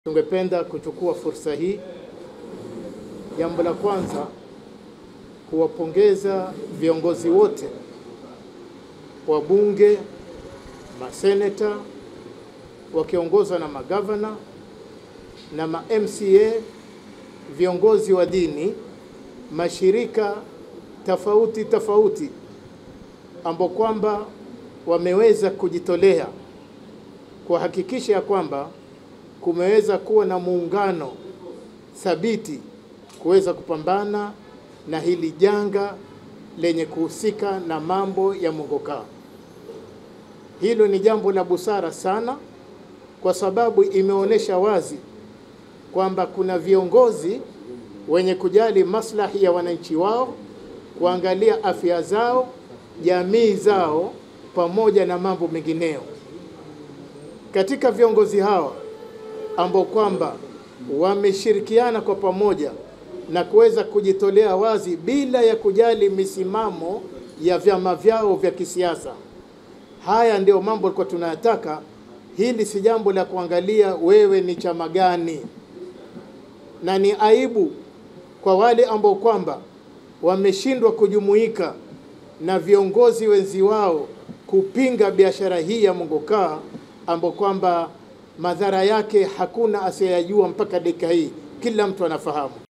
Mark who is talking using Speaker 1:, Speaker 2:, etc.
Speaker 1: Tungependa kuchukua fursa hii, jambo la kwanza kuwapongeza viongozi wote wa bunge, maseneta wakiongozwa na magavana na ma MCA, viongozi wa dini, mashirika tofauti tofauti ambao kwamba wameweza kujitolea kuhakikisha ya kwamba kumeweza kuwa na muungano thabiti kuweza kupambana na hili janga lenye kuhusika na mambo ya mongokaa. Hilo ni jambo la busara sana, kwa sababu imeonyesha wazi kwamba kuna viongozi wenye kujali maslahi ya wananchi wao, kuangalia afya zao, jamii zao, pamoja na mambo mengineyo. Katika viongozi hawa ambao kwamba wameshirikiana kwa pamoja na kuweza kujitolea wazi bila ya kujali misimamo ya vyama vyao vya kisiasa. Haya ndio mambo kwa tunayataka. Hili si jambo la kuangalia wewe ni chama gani, na ni aibu kwa wale ambao kwamba wameshindwa kujumuika na viongozi wenzi wao kupinga biashara hii ya mongokaa ambao kwamba madhara yake hakuna asiyejua mpaka dakika hii, kila mtu anafahamu.